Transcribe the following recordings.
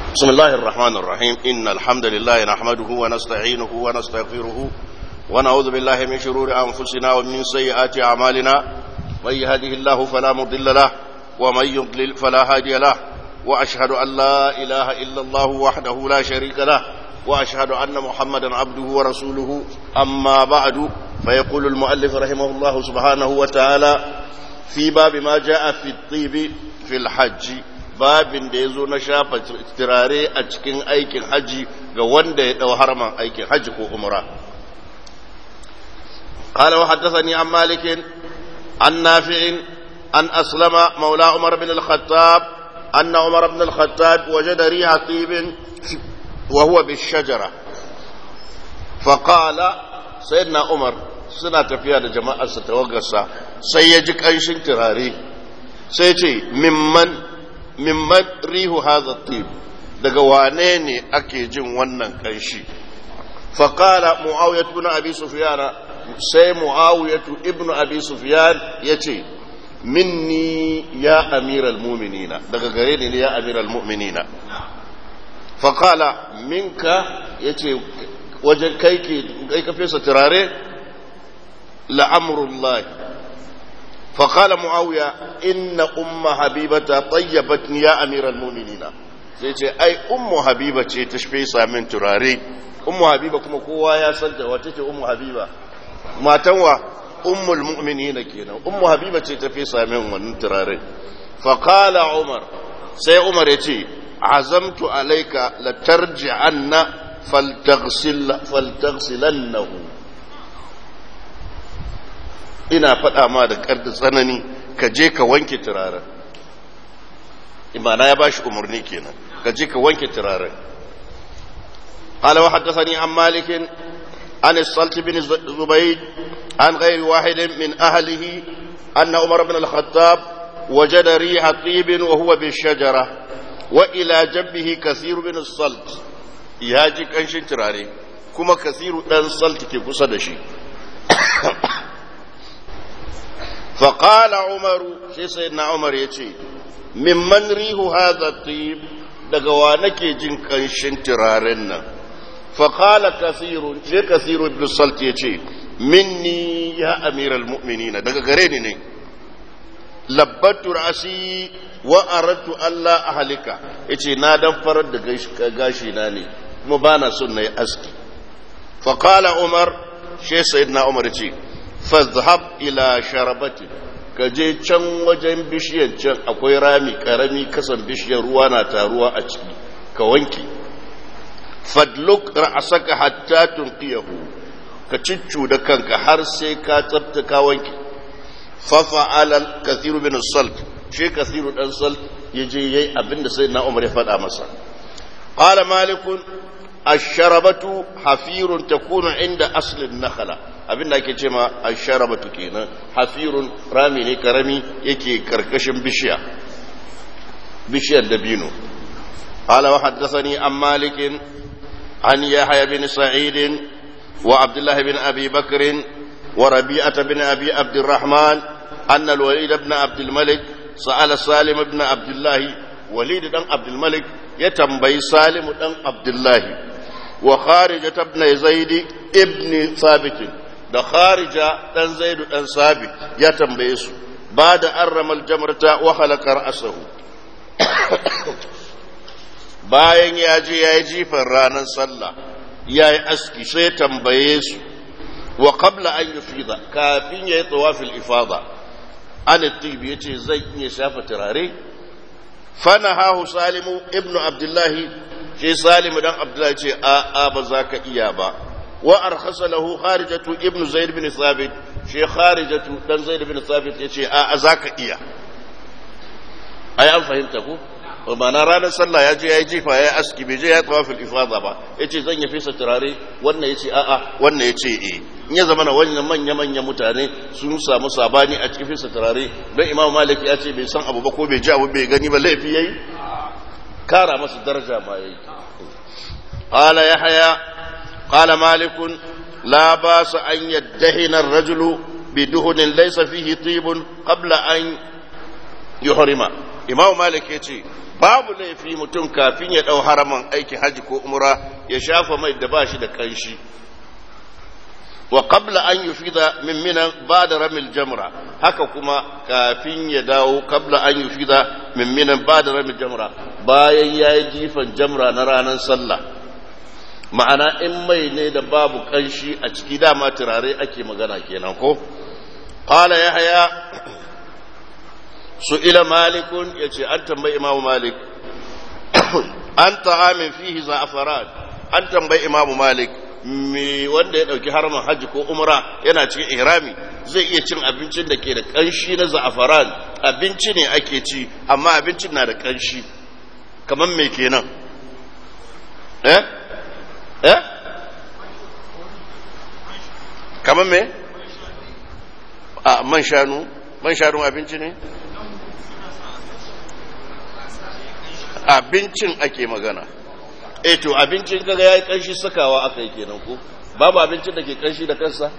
بسم الله الرحمن الرحيم إن الحمد لله نحمده ونستعينه ونستغفره ونعوذ بالله من شرور أنفسنا ومن سيئات أعمالنا من يهده الله فلا مضل له ومن يضلل فلا هادي له وأشهد أن لا إله إلا الله وحده لا شريك له وأشهد أن محمدا عبده ورسوله أما بعد فيقول المؤلف رحمه الله سبحانه وتعالى في باب ما جاء في الطيب في الحج babin da ya zo na shafa turare a cikin aikin haji ga wanda ya ɗau harman aikin haji ko umra. قال وحدثني عن مالك عن نافع عن أسلم مولى عمر بن الخطاب أن عمر بن الخطاب وجد ريح طيب وهو بالشجرة فقال سيدنا عمر suna tafiya da jama'arsa tawagarsa sai ya ji ƙanshin turare sai ce mimman mimman rihu hadha tib daga wane ne ake jin wannan kanshi faqala muawiyah ibn abi sufyan sai muawiyah ibn abi sufyan yace minni ya amiral mu'minina daga gare ni ne ya amiral mu'minina faqala minka yace wajen kai ke kai ka fesa turare la'amrullahi فقال معاوية إن أم حبيبة طيبتني يا أمير المؤمنين sai ce ai ummu habiba ce ta fesa min turare ummu habiba kuma kowa ya san ta wace ce ummu habiba matan wa ummul mu'minina kenan ummu habiba ce ta fesa min wannan turare fa qala umar sai umar ya ce azamtu alayka la tarji'anna faltaghsil faltaghsilannahu ina faɗa ma da ƙarfi tsanani ka je ka wanke turaren imana ya bashi umarni kenan ka je ka wanke turaren قال وحدثني عن مالك عن الصلت بن زبيد عن غير واحد من أهله أن عمر بن الخطاب وجد ريح طيب وهو بالشجرة وإلى جنبه كثير من الصلت ياجي كنشن تراري كما كثير من الصلت كي قصدشي فقال عمر شي سيدنا عمر يتي ممن ريح هذا الطيب daga wa nake jin kanshin turaren nan faƙala kasirun ce kasiru ibn salt ya ce minni ya amiral mu'minina daga gare ni ne labbatu ra'asi wa aradtu Allah ahlika yace na dan farar da gashi na ne kuma bana son nayi aski faqala umar she sayyidina umar yace fazhab ila sharabati ka je can wajen bishiyar can akwai rami karami kasan bishiyar ruwa na taruwa a ciki ka wanke fadluk ra'asaka hatta tunqiyahu ka ciccu da kanka har sai ka tsafta ka wanke fa fa'ala kathiru bin salt shi kathiru dan salt yaje yayi abinda sai na umar ya faɗa masa qala malikun الشربة حفير تكون عند أصل النخلة abin da ake ce ma a sharabatu kenan hafirun rami ne karami yake karkashin bishiya bishiyar dabino qala wa haddathani an malik an yahya bin sa'id wa abdullah bin abi bakr wa rabi'ah bin abi abd الرحمن أن الوليد بن عبد الملك سأل سالم بن عبد الله وليد بن عبد الملك يتنبي سالم بن عبد الله وخارجة ابن زيد ابن ثابت da kharija dan zaidu dan sabit ya tambaye su ba da an ramal jamrata wa halakar asahu bayan ya je ya yi jifan ranar sallah ya yi aski sai ya tambaye su wa qabla an yi fida kafin ya yi tsawafil ifada an tibi ya ce zai iya shafa turare fana hahu salimu ibnu abdullahi shi salimu dan abdullahi ce a a ba za ka iya ba وأرخص له خارجة ابن زيد بن ثابت شي خارجة دان زيد بن ثابت يشي أذاك إياه أي أن فهمتكو وما نرى أن صلى يجي يجي فيا أسكي بيجي يطوى في الإفاضة با يجي زي في ستراري وانا يجي آآ وانا يجي إيه in ya zama na wannan manya-manya mutane sun samu sabani a cikin fisa turare don imam malik ya ce bai san abu ba ko bai ji abu bai gani ba laifi yayi kara masa daraja ma yayi qala yahya قال مالك لا باس أن يدهن الرجل بدهن ليس فيه طيب قبل أن يحرم imam malik ya ce babu laifi mutum kafin ya ɗau haraman aikin haji ko umra ya shafa mai da ba shi da kanshi wa qabla an yufida min minan ba'da ramil jamra haka kuma kafin ya dawo qabla an yufida min minan ba'da ramil jamra bayan yayi jifan jamra na ranar sallah ma'ana in mai ne da babu kanshi a ciki dama turare ake magana kenan ko qala yahya su'ila malikun yace an tambayi imam malik an ta'amin fihi za'afaran an tambayi imam malik me wanda ya dauki haramin hajji ko umra yana cikin ihrami zai iya cin abincin da ke da kanshi na za'afaran abinci ne ake ci amma abincin na da kanshi kamar me kenan eh eh kamar me a man shanu man shanu abinci ne abincin ake magana eh to abincin kaga yayi kanshi sakawa aka yi kenan ko babu abincin da ke kanshi da kansa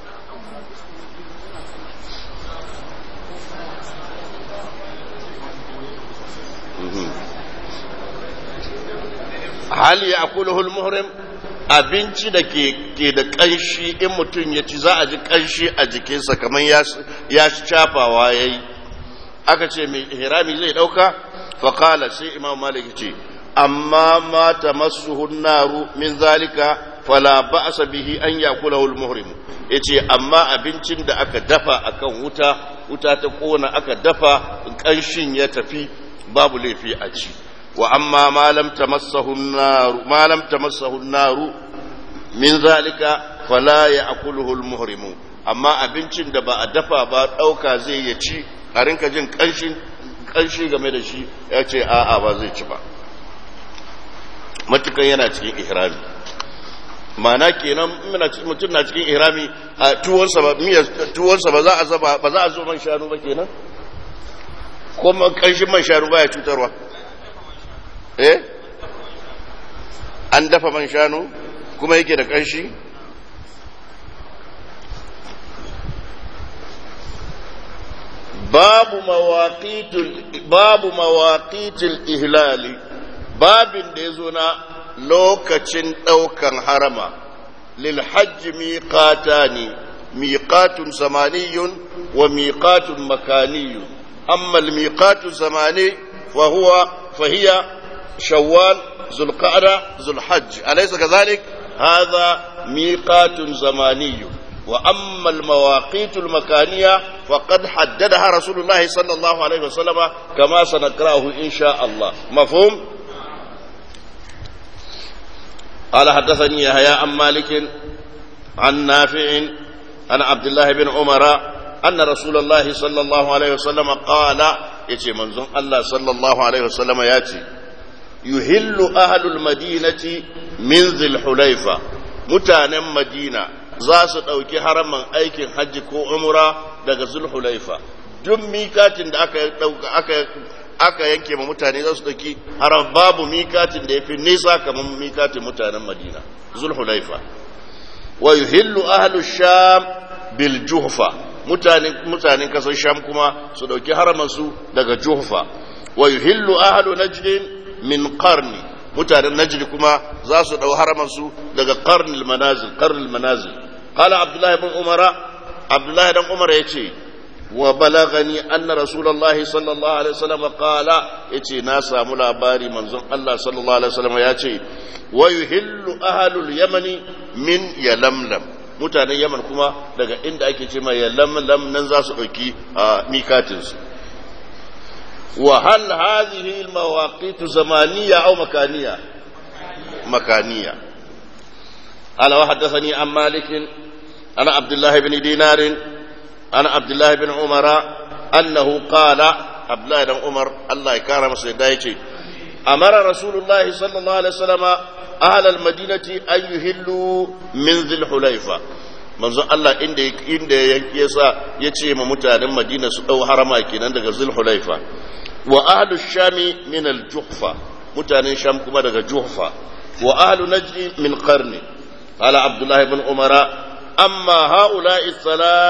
hal ya akuluhul muhrim abinci da ke ke da kanshi in mutum ya ci za a ji kanshi a jikinsa kamar ya shafawa yayi aka ce mai ihrami zai dauka فقال سي إمام مالك تي أما ما تمسه النار من ذلك فلا بأس به أن يأكله المحرم yace amma abincin da aka dafa akan wuta wuta ta kona aka dafa kanshin ya tafi babu laifi a ci wa amma ma lam tamassahu an-nar ma lam tamassahu an-nar min zalika fala ya'kuluhu al-muhrimu amma abincin da ba a dafa ba dauka zai ya ci a rinka jin kanshin kanshi game da shi ya ce a'a ba zai ci ba matukan yana cikin ihrami mana kenan mutum na cikin ihrami a tuwonsa ba za a zaba ba za a zo man shanu ba kenan kuma kanshin man shanu baya cutarwa eh an dafa man shanu kuma yake da kanshi babu mawaqitul babu mawaqitul ihlali babin da yazo na lokacin daukan harama lil hajj miqatani miqatun samaniyun wa miqatun makaniyun amma al miqatu samani fa huwa fa hiya shawwal zulqa'da zulhajj alaysa kadhalik hadha miqatun zamaniyun وأما المواقيت المكانية فقد حددها رسول الله صلى الله عليه وسلم كما سنقرأه إن شاء الله مفهوم قال حدثني يحيى عن مالك عن نافع عن عبد الله بن عمر أن رسول الله صلى الله عليه وسلم قال يتي منزون الله صلى الله عليه وسلم ياتي يهل أهل المدينة من ذي الحليفة متانا مدينة za su ɗauki haraman aikin hajji ko umra daga zulhulaifa duk mikatin da aka aka aka yanke ma mutane za su ɗauki haram babu mikatin da ya fi nisa kamar mikatin mutanen madina zulhulaifa wa yuhillu ahlu sham bil juhfa mutanen mutanen kasar sham kuma su ɗauki haraman su daga juhfa wa yuhillu ahlu najd min qarni mutanen najd kuma za su ɗau haraman su daga qarnil manazil qarnil manazil قال عبد الله بن عمر عبد الله بن عمر يتي وبلغني أن رسول الله صلى الله عليه وسلم قال يتي ناسا ملاباري منزل الله صلى الله عليه وسلم يتي ويهل أهل اليمن من يلملم mutanen yaman kuma daga inda ake ce mai lamlam nan za su ɗauki a mikatinsu wa hal hadhihi al zamaniya aw makaniya makaniya قال وحدثني عن مالك عن عبد الله بن دينار عن عبد الله بن عمر أنه قال عبد الله بن عمر الله يكرم سيدايتي أمر رسول الله صلى الله عليه وسلم أهل المدينة أن يهلوا من ذي الحليفة manzon Allah inda inda ya sa ya ce ma mutanen Madina su dau harama kenan daga Zulhulaifa wa ahlu shami min al-juhfa mutanen sham kuma daga juhfa wa ahlu najd min qarni قال عبد الله بن عمر أما هؤلاء الثلاث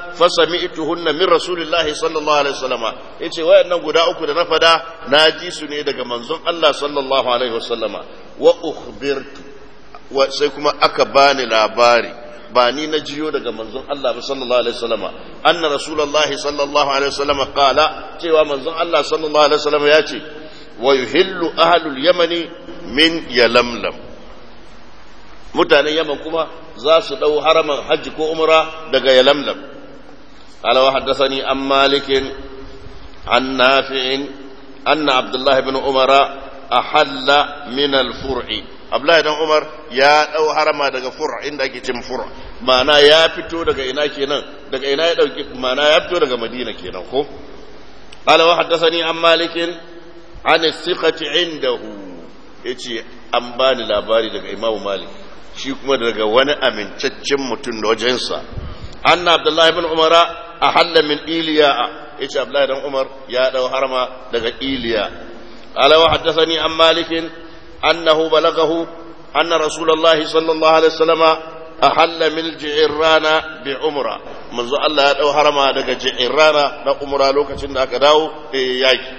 fasami'tuhunna min rasulillahi sallallahu alaihi wasallama yace wayannan guda uku da na fada na ji su ne daga manzon Allah sallallahu alaihi wasallama wa ukhbirtu wa sai kuma aka bani labari ba ni na jiyo daga manzon Allah ba sallallahu alaihi wasallama anna rasulullahi sallallahu alaihi wasallama qala cewa manzon Allah sallallahu alaihi wasallama ya ce wa yuhillu ahlul yamani min yalamlam mutanen yaman kuma za su dau haraman hajji ko umra daga yalamlam qala wa haddathani an malikin an nafi'in anna abdullah ibn umara ahalla min al-fur'i abdullahi dan umar ya dau harama daga fur inda ake cin fur ma'ana ya fito daga ina kenan daga ina ya dauki ma'ana ya fito daga madina kenan ko qala wa haddathani an malikin an thiqati indahu yace an bani labari daga imam malik shi kuma daga wani amincaccen mutum da wajensa anna abdullahi ibn umara ahalla min iliya yace abdullahi dan umar ya dau harama daga iliya qala wa haddathani an malikin أنه بلغه أن رسول الله صلى الله عليه وسلم أحل من الجعران بعمرة منذ الله يدعو حرما دك جعران دا عمرة لوكا چند أكداو ياكي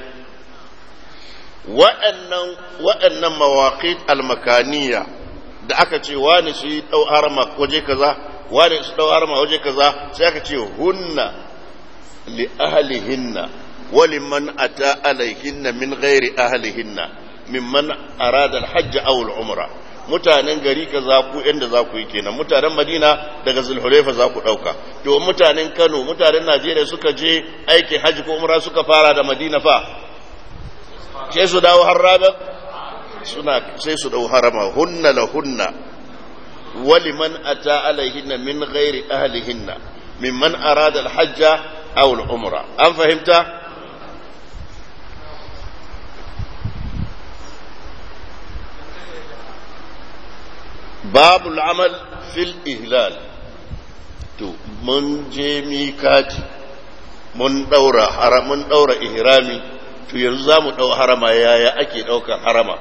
وأنن وأنن مواقيت المكانية da aka ce wani su yi ɗau harama waje kaza wani su ɗau harama waje kaza sai aka ce hunna li ahlihinna wa liman ata alaihinna min ghairi ahlihinna mimman arada alhajj aw al-umra mutanen gari kaza ku inda za ku yi kenan mutanen Madina daga Zulhulaifa za ku dauka to mutanen Kano mutanen Najeriya suka je aikin hajji ko umra suka fara da Madina fa sai su dawo harraba suna sai su dawo harama hunna la hunna waliman ata alaihinna min ghairi ahlihinna mimman arada alhajj aw al-umra an fahimta باب العمل في الإهلال to mun je mikati mun daura haram mun daura ihrami to yanzu za mu dau harama yaya ake daukar harama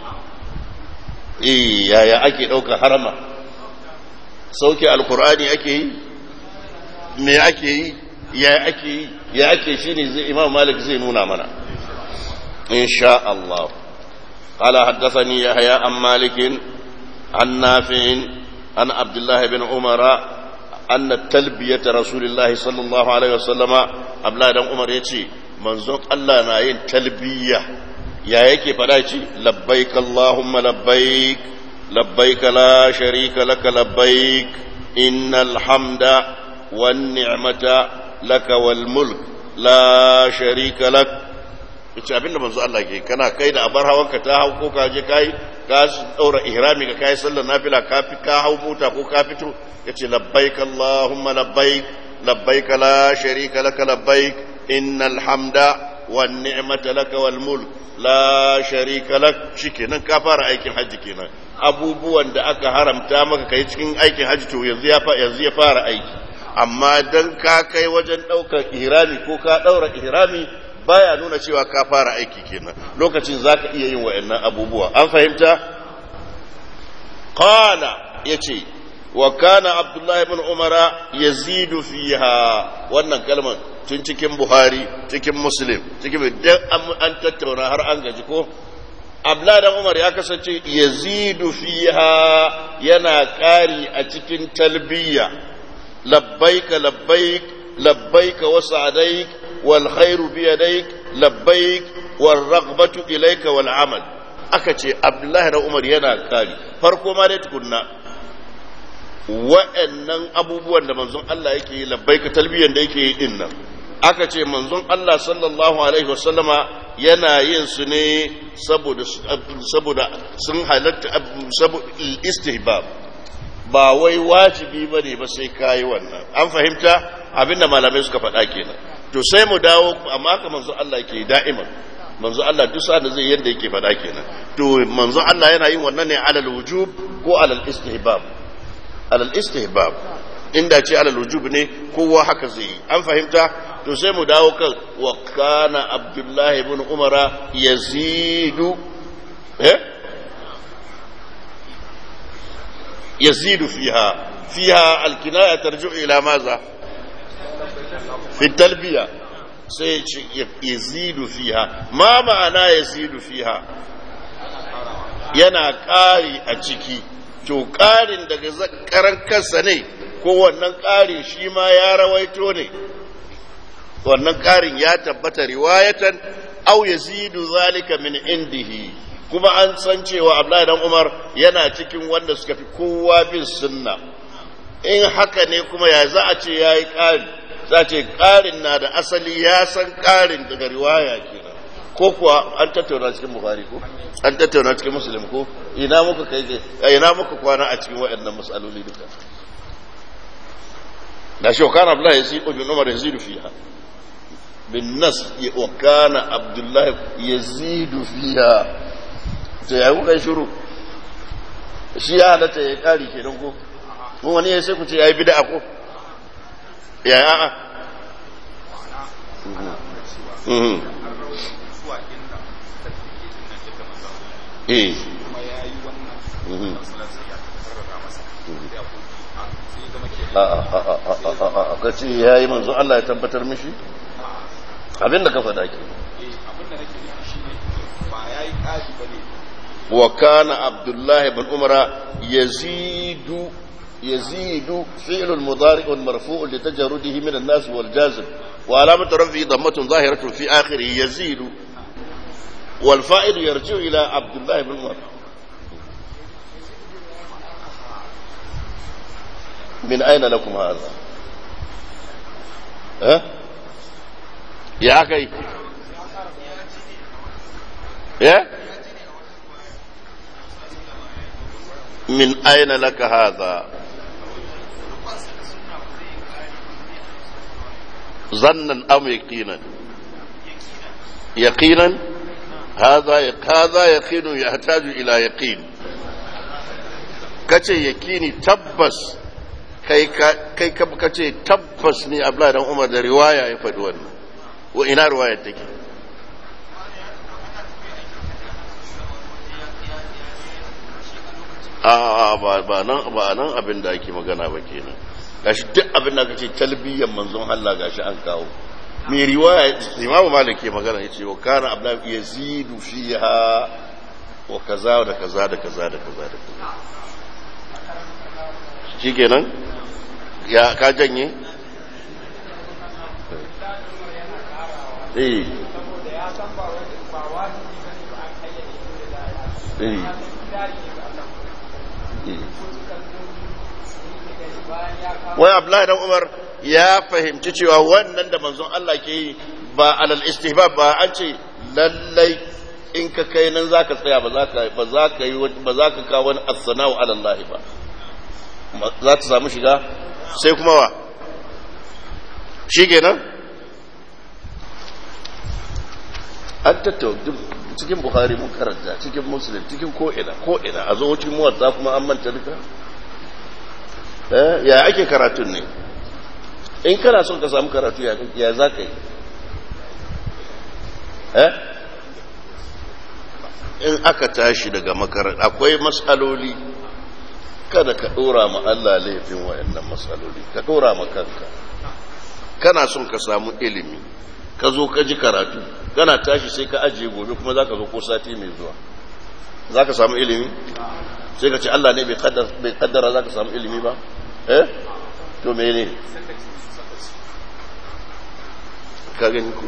eh yaya ake daukar harama sauke alqur'ani ake yi me ake yi yaya ake yi ya ake shine zai imam malik zai nuna mana insha Allah قال حدثني يحيى عن مالك عن نافع عن عبد الله بن عمر أن تلبية رسول الله صلى الله عليه وسلم عبد الله بن عمر يتي منزوق الله ناين تلبية يا يكي فدايتي لبيك اللهم لبيك لبيك لا شريك لك لبيك إن الحمد والنعمة لك والملك لا شريك لك ita abinda manzo Allah ke kana kai da abar hawanka ta hau ko ka je kai ka daura ihrami ka kai sallar nafila ka fi ka hau mota ko ka fito yace labbaik allahumma labbaik labbaik la sharika laka labbaik innal hamda wan ni'mata laka wal mulk la sharika lak shikenan ka fara aikin haji kenan abubuwan da aka haramta maka kai cikin aikin haji to yanzu ya yanzu ya fara aiki amma dan ka kai wajen daukar ihrami ko ka daura ihrami baya nuna cewa ka fara aiki kenan lokacin zaka iya yin wayannan abubuwa an fahimta qala yace wa kana abdullah ibn umara yazidu fiha wannan kalmar tun cikin buhari cikin muslim cikin duk an tattauna har an gaji ko abdullah dan umar ya kasance yazidu fiha yana ƙari a cikin talbiya labbaika labbaik labbaika wa sa'daik والخير بيديك لبيك والرغبة إليك والعمل aka ce abdullahi da umar yana kari farko ma dai tukunna wa'annan abubuwan da manzon Allah yake yi labbaika talbiyan da yake yi din nan aka ce manzon Allah sallallahu alaihi wasallama yana yin su ne saboda saboda sun halatta saboda istihbab ba wai wajibi bane ba sai kayi wannan an fahimta abinda malamai suka faɗa kenan to sai mu dawo amma haka manzo Allah ke da'iman manzo Allah duk sa da zai yanda yake faɗa kenan to manzo Allah yana yin wannan ne alal wujub ko alal istihbab alal istihbab inda ce alal wujub ne kowa haka zai yi an fahimta to sai mu dawo kan wa kana abdullahi ibn umara yazidu eh yazidu fiha fiha alkinaya tarji'u ila maza fi talbiya sai ya yazidu fiha ma ma'ana yazidu fiha yana ƙari a ciki to ƙarin daga karan kansa ne ko wannan ƙarin shi ma ya rawaito ne wannan ƙarin ya tabbata riwayatan au yazidu zalika min indihi kuma an san cewa Abdullahi dan Umar yana cikin wanda suka fi kowa bin sunna in haka ne kuma ya za a ce yayi ƙari za ce ƙarin na da asali ya san ƙarin daga riwaya kenan ko kuwa an tattauna cikin Bukhari ko an tattauna cikin Muslim ko ina muka kai ina muka kwana a cikin waɗannan masaloli duka da shi kana Abdullahi yasi ibn Umar yazidu fiha bin nas wa kana Abdullahi yazidu fiha to ya kuka shiru shi ya halatta ya kari kenan ko mu wani ya sai ku ce yayi bid'a ko ya a'a eh a ka ce ya yi manzo Allah ya tabbatar mishi abinda ka faɗa ke wa kana abdullahi bin umara yazidu يزيد فعل المضارع مرفوع لتجرده من الناس والجازم وعلامة رفعه ضمة ظاهرة في آخره يزيد والفائل يرجع إلى عبد الله بن عمر من أين لكم هذا ها يا أخي يا من أين لك هذا ظنا أم يقينا يقينا هذا هذا يقين يحتاج إلى يقين kace yakini tabbas kai kai kace tabbas ne Abdullahi dan Umar da riwaya ya faɗi wannan wa ina riwayar take a ba nan ba nan abin da ake magana ba kenan gashi duk abin da kace talbiyyar manzon Allah gashi an kawo mai riwaya Imam Malik ke magana yace wa kana abdan yazidu fiha wa kaza da kaza da kaza da kaza da kaza shikenan ya ka janye eh eh wai Abdullahi dan Umar ya fahimci cewa wannan da manzon Allah ke yi ba alal istihbab ba an ce lallai in ka kai nan zaka tsaya ba zaka ba zaka yi ba zaka kawo wani as-sana'u ala Allah ba za ta samu shiga sai kuma wa shikenan an tattauna cikin Buhari mun karanta cikin Muslim cikin ko ina ko ina a zo cikin muwatta kuma an manta duka ya ake karatun ne in kana son ka samu karatu ya za ka yi in aka tashi daga makaranta akwai matsaloli kada ka dora ma Allah laifin wayannan matsaloli ka dora ma kanka kana son ka samu ilimi ka zo ka ji karatu kana tashi sai ka ajiye gobe kuma za ka zo ko sati mai zuwa za ka samu ilimi sai ka ce Allah ne bai kaddara za ka samu ilimi ba eh to mene ka gani ku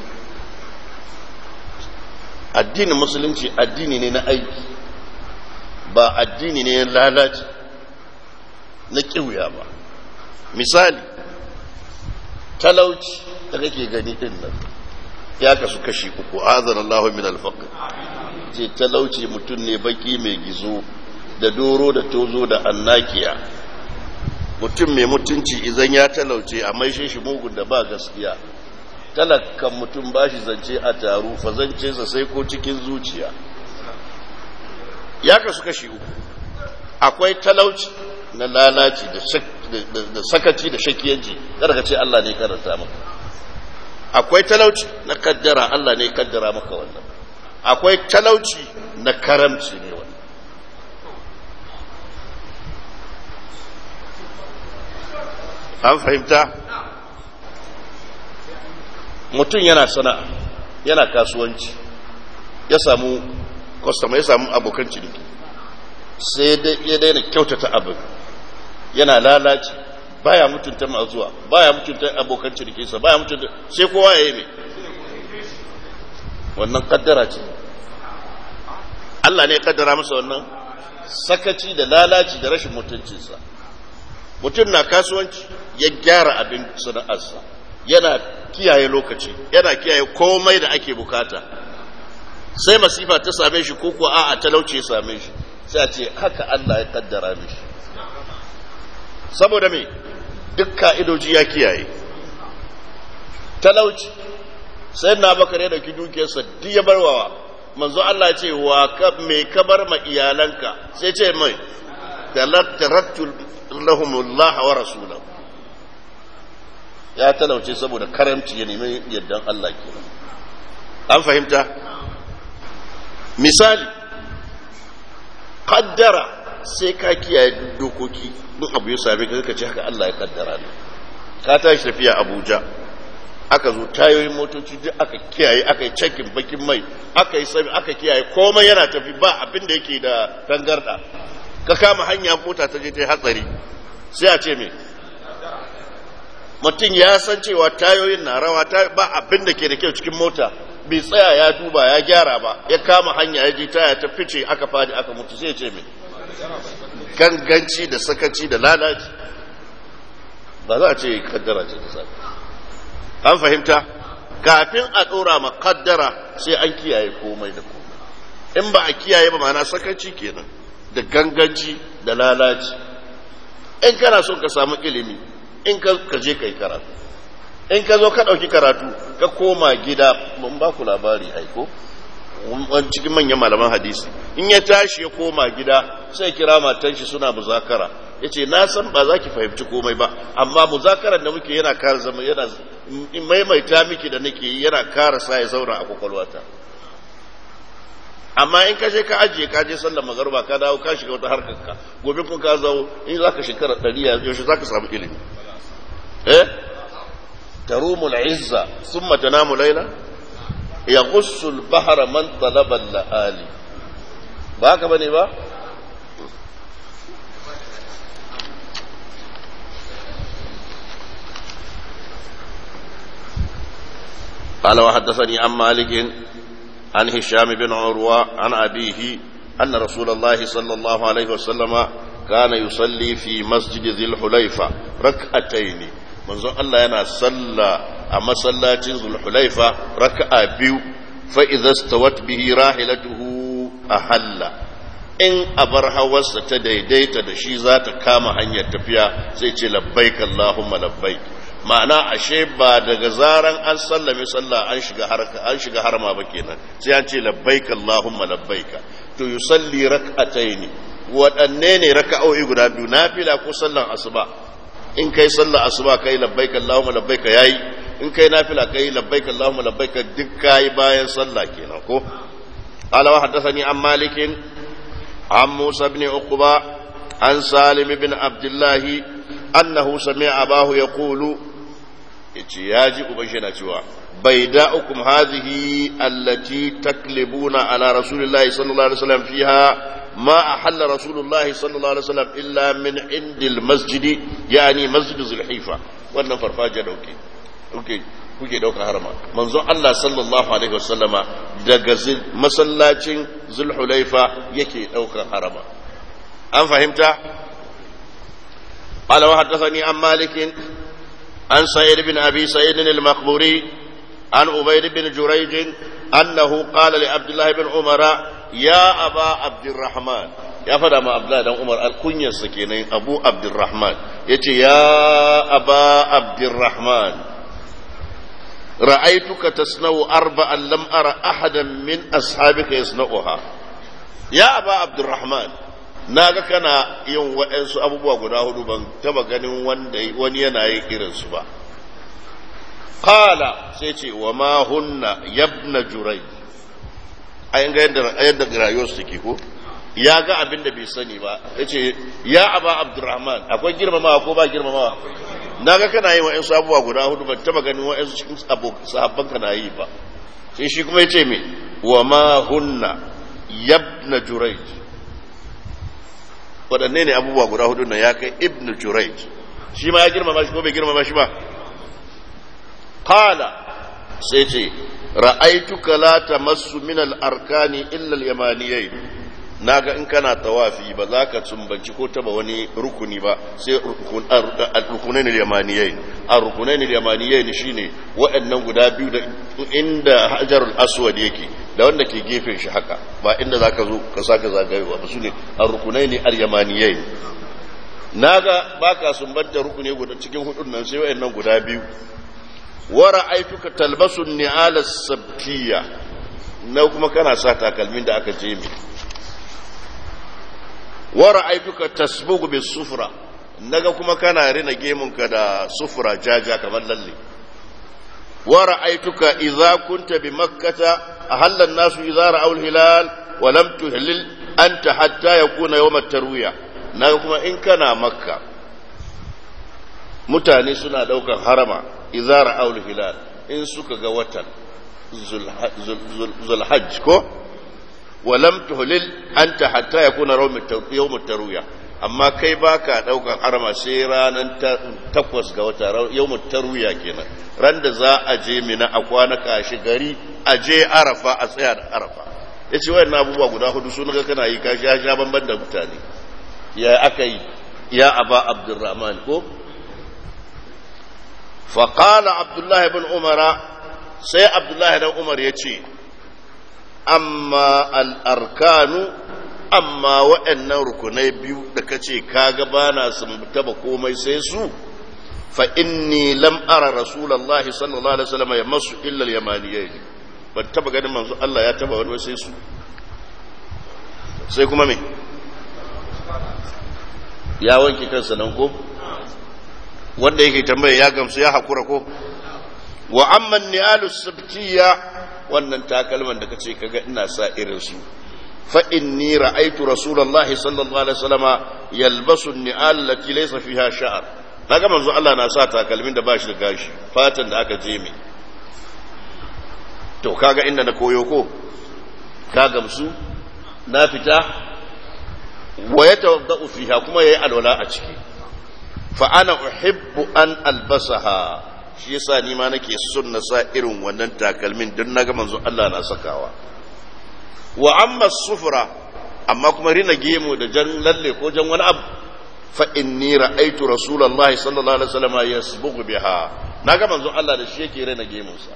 addinin musulunci addini ne na aiki ba addini ne na lalaci na kiwuya ba misali talauci da kake gani din nan ya kasu kashi uku azan Allah min alfaqr ce talauci mutum ne baki mai gizo da doro da tozo da annakiya mutum mai mutunci idan ya talauce a maishe shi mugun da ba gaskiya talakan mutum ba shi zance a taru fa zancensa sai ko cikin zuciya ya kasu kashi uku akwai talauci na lalaci da sakaci da shakiyanci kada ka ce Allah ne karanta maka akwai talauci na kaddara Allah ne kaddara maka wannan akwai talauci na karamci ne wannan an fahimta mutum yana sana'a yana kasuwanci ya samu kwastama ya samu abokan ciniki sai ya daina kyautata abin yana lalace baya mutunta masu zuwa baya mutunta abokan cinikinsa baya mutunta sai kowa ya yi mai wannan kaddara ce Allah ne ya kaddara masa wannan sakaci da lalaci da rashin mutuncinsa mutum na kasuwanci ya gyara abin sana'arsa yana kiyaye lokaci yana kiyaye komai da ake bukata sai masifa ta same shi ko kuwa a'a talauci ya same shi sai a ce haka Allah ya kaddara mishi saboda me duk ka'idoji ya kiyaye talauci sai na bakar ya dauki dukiyarsa duk ya barwawa manzo Allah ce wa me ka bar ma iyalanka sai ce mai tarattu lahumullah wa rasulahu ya talauce saboda karamci ya nemi yardan Allah kenan an fahimta misali kaddara sai ka kiyaye dokoki duk abu ya same ka ce haka Allah ya kaddara ne ka tashi tafiya Abuja aka zo tayoyin motoci duk aka kiyaye aka yi cekin bakin mai aka yi sami aka kiyaye komai yana tafi ba abin da yake da tangarda ka kama hanya mota ta je ta yi hatsari sai a ce me mutum ya san cewa tayoyin na rawa ba abin da ke da kyau cikin mota bai tsaya ya duba ya gyara ba ya kama hanya ya je taya ta fice aka fadi aka mutu sai ce me ganganci da sakaci da lalaci ba za a ce kaddara ce ta sami an fahimta kafin a ɗora ma kaddara sai an kiyaye komai da komai in ba a kiyaye ba mana sakaci kenan da ganganci da lalaci in kana so ka samu ilimi in ka je ka yi karatu in ka zo ka ɗauki karatu ka koma gida mun ba ku labari aiko cikin manyan malaman hadisi in ya tashi ya koma gida sai kira matan shi suna muzakara ya ce na san ba za ki fahimci komai ba amma muzakarar da muke yana kara zama yana maimaita miki da nake yi yana kara sa ya zauna a kwakwalwata amma in ka je ka ajiye ka je sallar magaruba ka dawo ka shiga wata harkar ka gobe kun ka zo in za ka shekara ɗari yaushe za ka samu ilimi eh tarumul izza summa tanamu laila يغص البحر من طلب اللآلي ba haka bane ba قال وحدثني عن مالك عن هشام بن عروة عن أبيه أن رسول الله صلى الله عليه وسلم كان يصلي في مسجد ذي الحليفة ركعتين manzon Allah yana salla a masallacin zulhulaifa raka'a biyu fa idza stawat bihi rahilatuhu ahalla in abar hawarsa ta daidaita da shi za ta kama hanyar tafiya sai ce labbaik Allahumma labbaik ma'ana ashe ba daga zaran an sallame sallah an shiga harka an shiga harma ba kenan sai an ce labbaik Allahumma labbaik to yusalli rak'ataini waɗanne ne raka'o'i guda biyu nafila ko sallan asuba in kai sallar asuba kai labbaik Allahumma labbaik yayi in kai nafila kai labbaik Allahumma labbaik duk kai bayan sallah kenan ko qala wa haddathani an malik an Musa ibn Uqba an Salim ibn Abdullah annahu sami'a abahu yaqulu yace yaji uban shi na cewa bayda'ukum hadhihi allati taklibuna ala rasulillahi sallallahu alaihi wasallam fiha ما أحل رسول الله صلى الله عليه وسلم إلا من عند المسجد يعني مسجد ذو الحيفة wannan farfajiya dauke kuke kuke dauka harama manzon Allah sallallahu alaihi wasallama daga masallacin zulhulaifa yake daukan harama an fahimta قال وحدثني عن مالك عن سعيد بن أبي سعيد المقبوري عن عبيد بن جريج أنه قال لعبد الله بن عمر يا أبا عبد الرحمن يا فدا ما عبد الله بن عمر الكنية سكينين أبو عبد الرحمن يتي يا أبا عبد الرحمن رأيتك تصنع أربعا لم أرى أحدا من أصحابك يصنعها يا أبا عبد الرحمن naga kana yin waɗansu abubuwa guda hudu ban taba ganin wanda wani yana yin irinsu ba qala sai ce wa ma hunna yabna jurai ayin ga yadda yadda rayuwar su take ko ya ga abin da bai sani ba yace ya aba abdurrahman akwai girmamawa ko ba girmamawa na ga kana yi wa'yansu abubuwa guda hudu ban taba ganin wa'yansu cikin sahabban ka na yi ba sai shi kuma ya ce me wa ma hunna yabna jurayj waɗanne ne abubuwa guda hudu nan ya kai ibn jurayj shi ma ya girmama shi ko bai girmama shi ba qala sai ce ra'aituka la tamassu min al-arkani illa al-yamaniyayn naga in kana tawafi ba za ka tsumbanci ko taba wani rukuni ba sai rukunain al-yamaniyayn ar-rukunain al-yamaniyayn shine waɗannan guda biyu da inda hajarul aswad yake da wanda ke gefen shi haka ba inda zaka zo ka saka zagayewa ba sune ar-rukunain al-yamaniyayn naga baka sumbanta rukuni guda cikin hudun nan sai waɗannan guda biyu ورأيتك تلبس النعال السبتية na kuma kana sa takalmin da aka je mi wa ra'aytuka tasbugu bis sufra naga kuma kana rina gemunka da sufra jaja kamar lalle wa ra'aytuka idza kunta bi makkata ahalla an-nasu idza ra'aw al-hilal wa lam tuhlil anta hatta yakuna yawm at-tarwiya naga kuma in kana makka mutane suna daukan harama idza ra'aw al-hilal in suka ga watan zulhajj ko walam tuhlil anta hatta yakuna yawm at-tarwiya amma kai baka daukan harama sai ranan takwas ga wata yawm at-tarwiya kenan ran da za a je mina a kwana kashi gari a je arafa a tsaya da arafa yace wayannan abubuwa guda hudu sun ga kana yi kashi ya sha banban da mutane ya aka yi ya aba abdurrahman ko فقال عبد الله بن عمر سي عبد الله بن عمر يجي أما الأركان أما وأن ركني بيو دكتي كاغبانا سمتبا كومي سيسو فإني لم أرى رسول الله صلى الله عليه وسلم يمس إلا اليمانيين ban taba ganin manzo Allah ya taba wani sai su sai kuma me ya wanke kansa nan ko wanda yake tambaya ya gamsu ya hakura ko wa amman ni'alu sabtiya wannan takalman da kace kaga ina sa irin su fa inni ra'aytu rasulullahi sallallahu alaihi wasallama yalbasu an-ni'al allati laysa fiha sha'r naga manzo Allah na sa takalmin da bashi da gashi fatan da aka je mai to kaga inda na koyo ko ka gamsu na fita wa yatawaddau fiha kuma yayi alwala a ciki fa ana uhibbu an albasaha shi yasa ni ma nake son na sa irin wannan takalmin don naga manzo Allah na sakawa wa amma sufra amma kuma rina gemu da jan lalle ko jan wani abu fa inni ra'aytu rasulullahi sallallahu alaihi wasallam yasbughu biha naga manzo Allah da shi yake rina gemunsa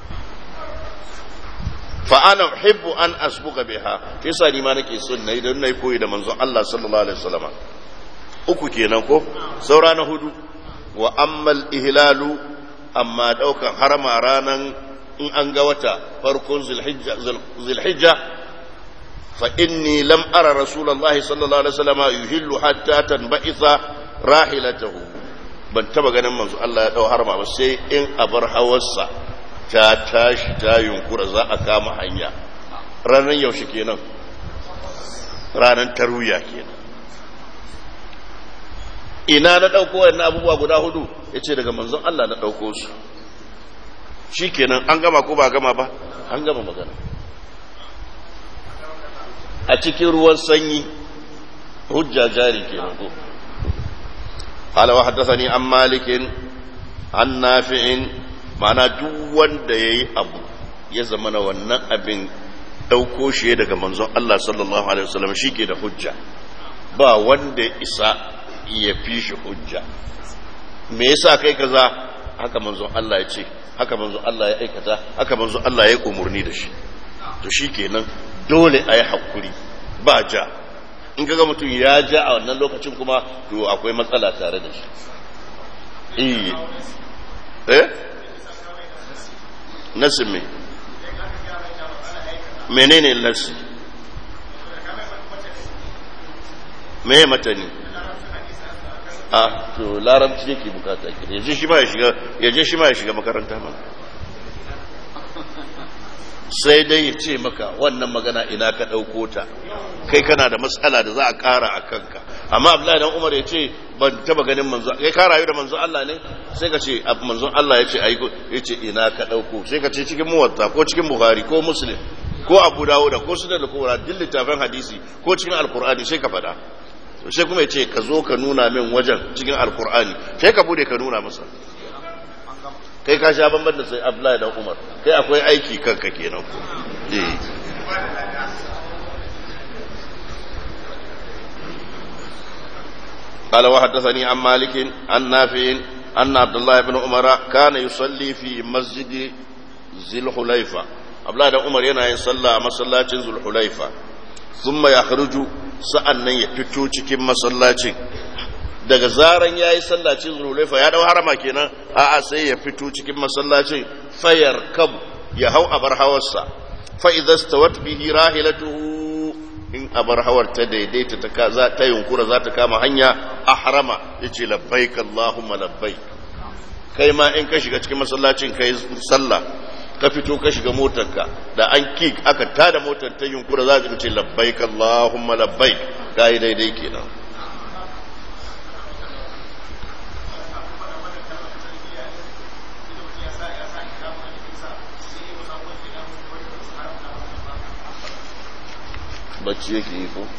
fa ana uhibbu an asbuga biha yasa ni ma nake son nayi don nayi koyi da manzo Allah sallallahu alaihi wasallam uku kenan ko saura na hudu wa ammal ihlalu amma daukan harama ranan in an ga wata farkon zulhijja zulhijja fa inni lam ara rasulullahi sallallahu alaihi wasallam yuhillu hatta tanba'itha rahilatahu ban taba ganin manzo Allah ya dau harama ba sai in abar hawarsa ta tashi ta yunkura za a kama hanya ranar yaushe kenan ranar taruya kenan ina na ɗauko wannan abubuwa guda hudu ya ce daga manzon Allah na ɗauko su shi kenan an gama ko ba gama ba an gama magana a cikin ruwan sanyi hujja jari kenan ko قال وحدثني عن مالك عن نافع ma'ana duk wanda ya yi abu ya zama na wannan abin ɗauko shi daga manzon Allah sallallahu Alaihi wasallam shi ke da hujja ba wanda ya isa ya fi shi hujja me yasa kai kaza haka manzon Allah ya ce haka manzon Allah ya aikata haka manzon Allah ya umurni da shi to shi kenan dole a yi hakuri ba ja in kaga mutum ya ja a wannan lokacin kuma to akwai matsala tare da shi eh nasi me menene nasi me matani a to larabci yake bukata ki yaje shi ma ya shiga yaje shi ma ya shiga makaranta ma sai dai ya ce maka wannan magana ina ka ɗauko ta kai kana da matsala da za a ƙara a kanka amma abdullahi dan umar ya ce ban taba ganin manzo kai ka rayu da manzo Allah ne sai ka ce manzo Allah ya ce ai ya ce ina ka dauko sai ka ce cikin muwatta ko cikin bukhari ko muslim ko abu dawuda ko sunan al-kubra duk littafin hadisi ko cikin alqur'ani sai ka fada sai kuma ya ce ka zo ka nuna min wajen cikin alqur'ani sai ka bude ka nuna masa kai ka sha bamban da sai abdullahi dan umar kai akwai aiki kanka kenan ko eh قال وحدثني عن مالك عن نافع أن عبد الله بن عمر كان يصلي في مسجد ذي الحليفة عبد الله بن عمر ينا يصلى مصلاة ذي الحليفة ثم يخرج سأن يفتو cikin masallacin daga zaran yayi sallacin zulhulaifa ya dau harama kenan a'a sai ya fito cikin masallacin fayar kab ya hau abar hawarsa fa idza stawat bihi rahilatuhu in abar hawar ta daidaita ta za ta yunkura za ta kama hanya a harama ya ce labbaik Allahumma labbaik kai ma in ka shiga cikin masallacin kai sallah ka fito ka shiga motarka da an kik aka tada motar ta yunkura za ta ce labbaik Allahumma labbaik ka yi daidai kenan bacci yake yi ko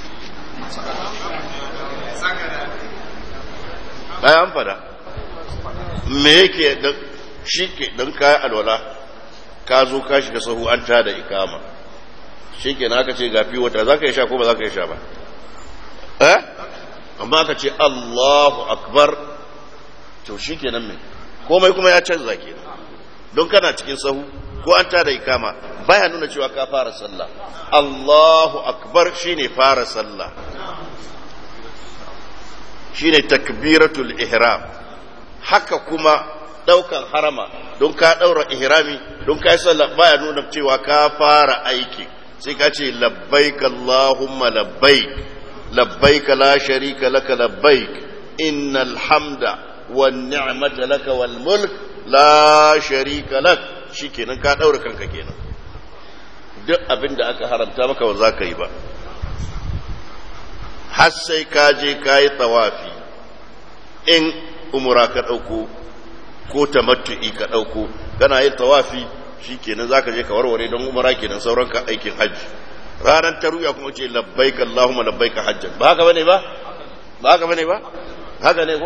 bayan fada me yake da shi ke don kayan alwala ka zo ka shiga sahu an ta da ikama shi ke na aka ce gafi wata za ka yi sha ko ba za ka yi sha ba eh amma ka ce allahu akbar to shi ke nan mai komai kuma ya canza ke don kana cikin sahu ko an ta da ikama baya nuna cewa ka fara sallah Allahu akbar shine fara sallah shine takbiratul ihram haka kuma daukan harama don ka daura ihrami don ka yi sallah baya nuna cewa ka fara aiki sai ka ce labbaik Allahumma labbaik labbaik la sharika laka labbaik innal hamda wan ni'mata laka wal mulk la sharika lak shikenan ka daura kanka kenan duk abin da aka haramta maka ba za ka yi ba har sai ka je ka yi tawafi in umura ka ɗauko ko tamattu'i ka ɗauko kana yin tawafi shi kenan za ka je ka warware don umara kenan sauran ka aikin hajji ranar taruya kuma ce labbaik Allahumma labbaik hajjan ba haka bane ba ba haka bane ba haka ne ko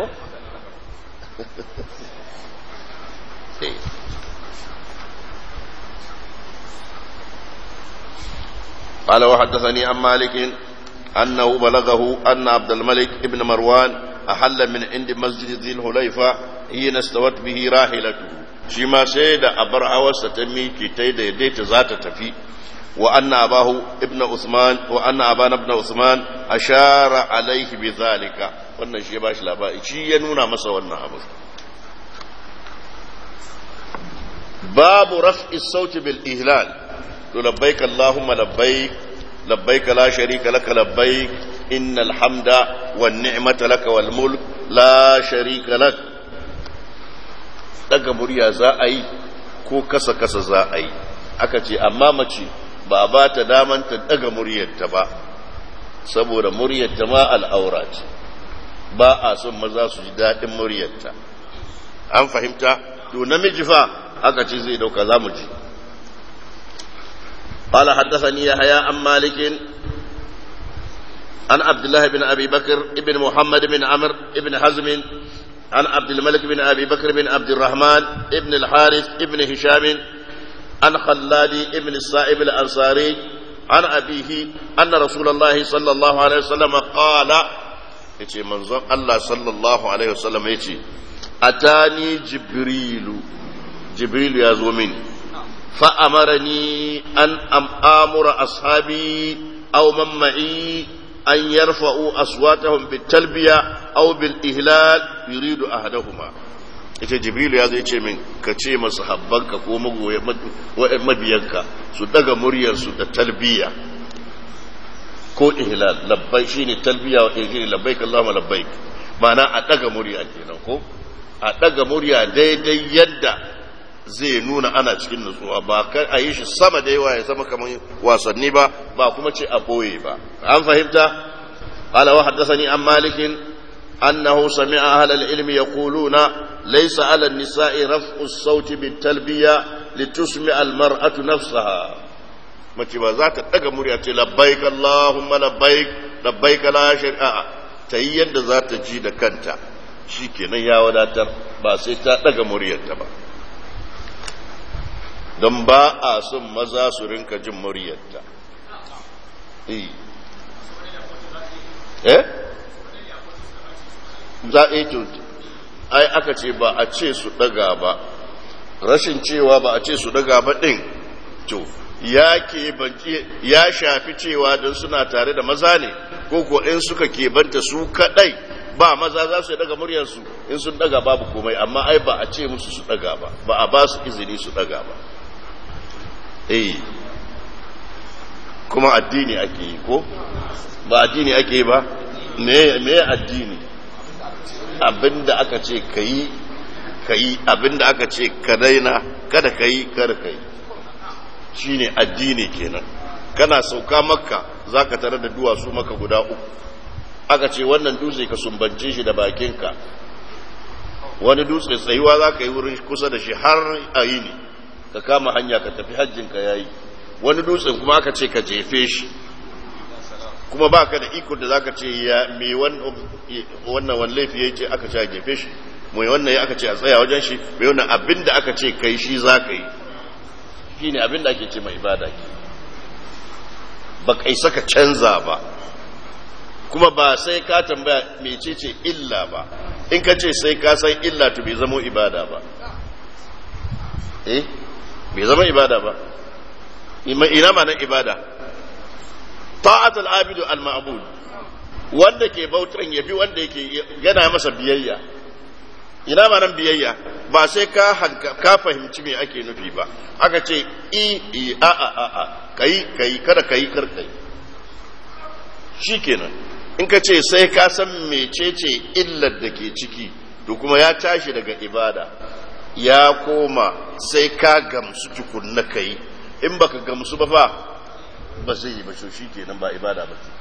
قال وحدثني عن مالك أنه بلغه أن عبد الملك ابن مروان أحل من عند مسجد ذي الحليفة حين استوت به راحلته شما سيد أبر أوس تمي كي تيد يديت ذات تفي وأن أباه ابن عثمان وأن أبان ابن عثمان أشار عليه بذلك wannan shi ya bashi labari shi ya nuna masa wannan abu babu raf'i sauti bil ihlal to labbaik allahumma labbaik labbaik la sharika laka labbaik innal hamda wan ni'mata laka wal mulk la sharika lak daga murya za a yi ko kasa kasa za a yi aka ce amma mace ba ba ta daman ta daga muryarta ba saboda muryarta ma al'aura ce ba a son maza su ji daɗin muryarta an fahimta to namiji fa aka ce zai dauka za mu ji قال حدثني يحيى عن مالك عن عبد الله بن ابي بكر بن محمد بن عمرو بن حزم عن عبد الملك بن ابي بكر بن عبد الرحمن بن الحارث بن هشام عن خلاد بن الصائب الانصاري عن ابيه ان رسول الله صلى الله عليه وسلم قال yace manzon Allah sallallahu alaihi wasallam yace atani jibrilu jibrilu ya zo mini fa amarani an am amura ashabi aw man ma'i an yarfa'u aswatahum bit talbiya aw bil ihlal yuridu ahaduhuma yace jibrilu ya zo yace min ka ce masu habbanka ko magoya mabiyanka su daga muryarsu da talbiya ko ihlal labbai shine talbiya wa shine labbaik Allahumma labbaik ma'ana a daga murya kenan ko a daga murya daidai yadda zai nuna ana cikin nutsuwa ba kai a yi shi sama da yawa ya zama kamar wasanni ba ba kuma ce a boye ba an fahimta قال وحدثني عن مالك أنه سمع أهل العلم يقولون ليس على النساء رفع الصوت بالتلبية لتسمع المرأة نفسها mace ba za ta daga murya ce labbaik Allahumma labbaik labbaik la shari'a ta yi yadda za ta ji da kanta shi kenan ya wadatar ba sai ta daga muryarta ba don ba a son maza su rinka jin muryarta eh za a yi ai aka ce ba a ce su daga ba rashin cewa ba a ce su daga ba din to ya keɓance ya shafi cewa don suna tare da maza ne ko ko in suka keɓanta su kaɗai ba maza za su daga muryarsu in sun daga babu komai amma ai ba a ce musu su daga ba ba a ba su izini su daga ba eh kuma addini ake yi ko ba addini ake yi ba me addini abinda aka ce ka yi ka yi abinda aka ce ka daina kada ka yi kada ka yi shi ne addini kenan kana sauka makka za ka tare da duwatsu maka guda uku aka ce wannan dutse ka sumbance shi da bakinka wani dutse tsayuwa za ka yi wurin kusa da shi har a yi ne ka kama hanya ka tafi hajjinka ya yi wani dutsen kuma aka ce ka jefe shi kuma ba ka da iko da za ka ce ya mai wannan wani laifi ya ce aka ce a jefe shi mai wannan ya aka ce a tsaya wajen shi mai wannan abin da aka ce kai shi za ka yi shi ne abin da ake ce mai ibada ke ba kai saka canza ba kuma ba sai ka tambaya mecece illa ba in ka ce sai ka san illa to bai zama ibada ba eh bai zama ibada ba ina ma nan ibada ta'atul abidu al ma'bud wanda ke bautan yabi wanda yake yana masa biyayya ina ma nan biyayya ba sai ka ka fahimci me ake nufi ba aka ce i i a a a a kai kai kada kai kar kai shikenan in ka ce sai ka san mecece illar da ke ciki to kuma ya tashi daga ibada ya koma sai ka gamsu tukunna kai in baka gamsu ba fa ba zai yi ba shi kenan ba ibada ba ce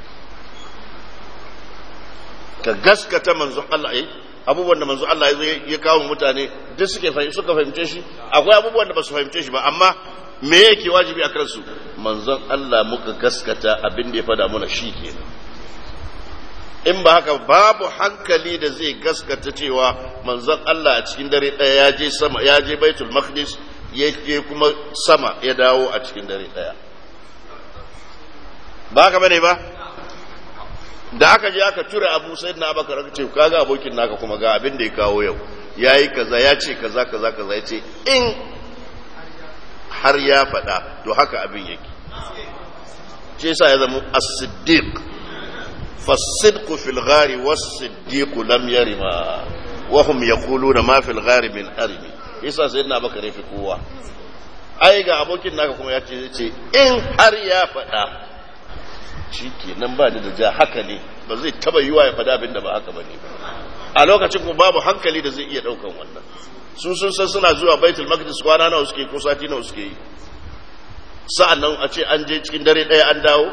ka gaskata manzon Allah eh abubuwan da manzon Allah ya kawo mutane duk suke suka fahimce shi akwai abubuwan da ba su fahimce shi ba amma me yake wajibi a kansu manzon Allah muka gaskata abin da ya fada mana shi kenan in ba haka babu hankali da zai gaskata cewa manzon Allah a cikin dare ɗaya ya je sama ya je baitul maqdis ya je kuma sama ya dawo a cikin dare ɗaya ba haka bane ba da aka je aka tura abu sai na abakar aka ce kaga abokin naka kuma ga abin da ya kawo yau ya yi kaza ya ce kaza kaza kaza ya ce in har ya faɗa to haka abin yake ce sa ya zama as-siddiq فالصدق في الغار والصديق لم يرما وهم يقولون ما في الغار من أرمي isa sai na baka fi kowa ai ga abokin naka kuma ya ce ce in har ya faɗa shi ke nan ba da ja haka ne ba zai taba yiwa ya faɗa abinda ba haka ba ne a lokacin kuma babu hankali da zai iya ɗaukan wannan su sun san suna zuwa baitul maqdis kwana nawa suke ko sati nawa suke yi sa'an nan a ce an je cikin dare ɗaya an dawo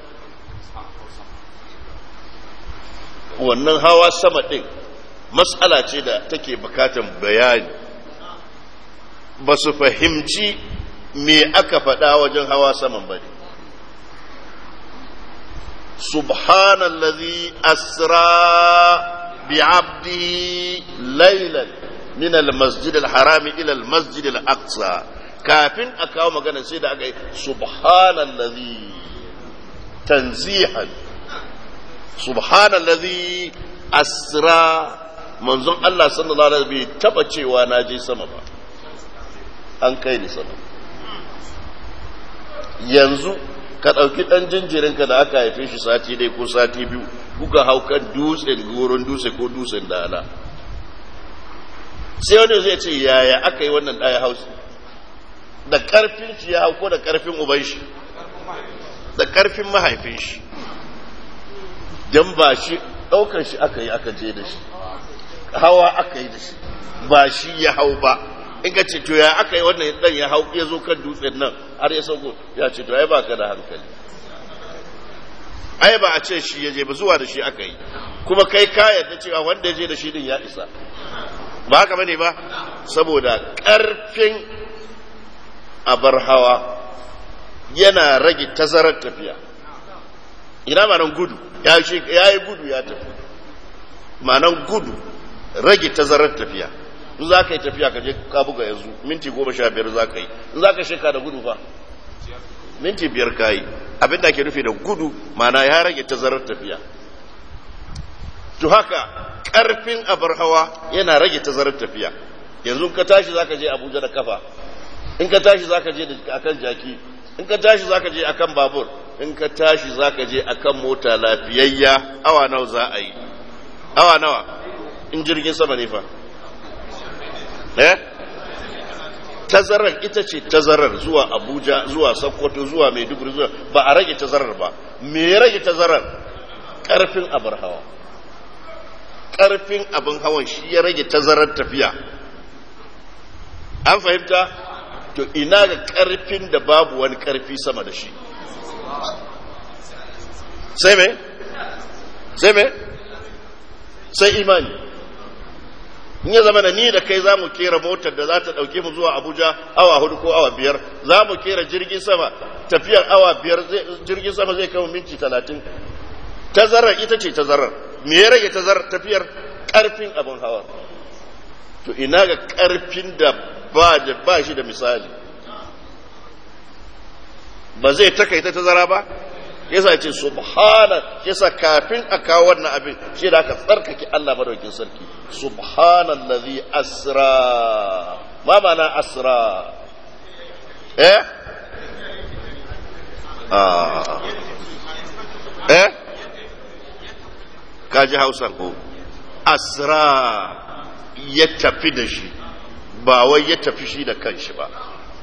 wannan hawa sama ɗin matsala ce da take bukatan bayani ba su fahimci me aka faɗa wajen hawa saman ba ne subhanallazi asra bi abdi laylan min al-masjid al-harami ila al-masjid al-aqsa kafin a kawo magana sai da aka yi subhanallazi tanzihan subhanallazi asra manzon Allah sallallahu alaihi wasallam bai taba cewa na je sama ba an kai ni sama yanzu ka ɗauki ɗan jinjirinka da aka haife shi sati dai ko sati biyu kuka hau kan dutsen goron dutse ko dutsen dala sai wani zai ce yaya aka yi wannan ɗaya hausa da ƙarfin shi ya hau ko da ƙarfin uban shi da ƙarfin mahaifin shi don ba shi ɗaukar shi aka yi aka je da shi hawa aka yi da shi ba shi ya hau ba in ka ce to ya aka yi wannan dan ya hau ya zo kan dutsen nan har ya sauko ya ce to ai ba ka da hankali ai ba a ce shi ya je ba zuwa da shi aka yi kuma kai ka yarda cewa wanda ya je da shi din ya isa ba haka bane ba saboda ƙarfin abar hawa yana rage tazarar tafiya ina ma nan gudu ya yi gudu ya tafi ma'anan gudu rage tazarar tafiya in za ka yi tafiya ka je ka buga yanzu minti goma sha biyar za ka yi in za ka sheka da gudu fa minti biyar ka yi abin da ke nufi da gudu ma'ana ya rage tazarar tafiya to haka karfin abar hawa yana rage tazarar tafiya yanzu ka tashi za ka je abuja da kafa in ka tashi za ka je akan jaki in ka tashi za ka je akan babur in ka tashi za ka je akan mota lafiyayya awa nawa za a yi awa nawa in jirgin sama ne fa eh tazarar ita ce tazarar zuwa abuja zuwa sokoto zuwa maiduguri zuwa ba a rage tazarar ba me ya rage tazarar karfin abar hawa karfin abin hawan shi ya rage tazarar tafiya an fahimta to ina ga karfin da babu wani karfi sama da shi sai me sai me sai imani in ya zama da ni da kai za mu kera motar da za ta ɗauke mu zuwa abuja awa hudu ko awa biyar za mu kera jirgin sama tafiyar awa biyar jirgin sama zai kama minti talatin tazarar ita ce tazarar me ya rage tazarar tafiyar ƙarfin abin hawa to ina ga ƙarfin da ba da ba shi da misali ba zai takaita tazara ba yasa ce subhana yasa kafin a kawo wannan abin shi da aka tsarkake Allah madaukin sarki subhanallazi asra ma mana asra eh ah eh kaji Hausa ko asra ya tafi da shi ba wai ya tafi shi da kanshi ba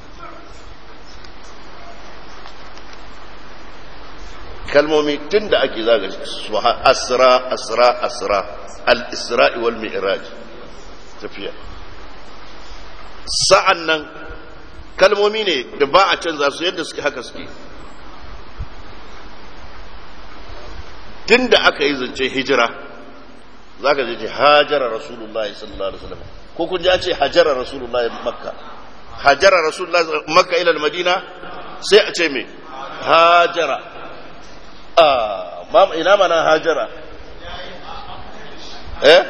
kalmomi tun da ake zaga asra asra asra al-isra'i wal mi'raj tafiya sa'an nan kalmomi ne da ba a canza su yadda suke haka suke tun da aka yi zance hijira za ka je hajara rasulullah sallallahu alaihi wasallam ko kun ji an ce hajara rasulullah makka hajara rasulullah makka ila madina sai a ce me hajara ina mana hajara eh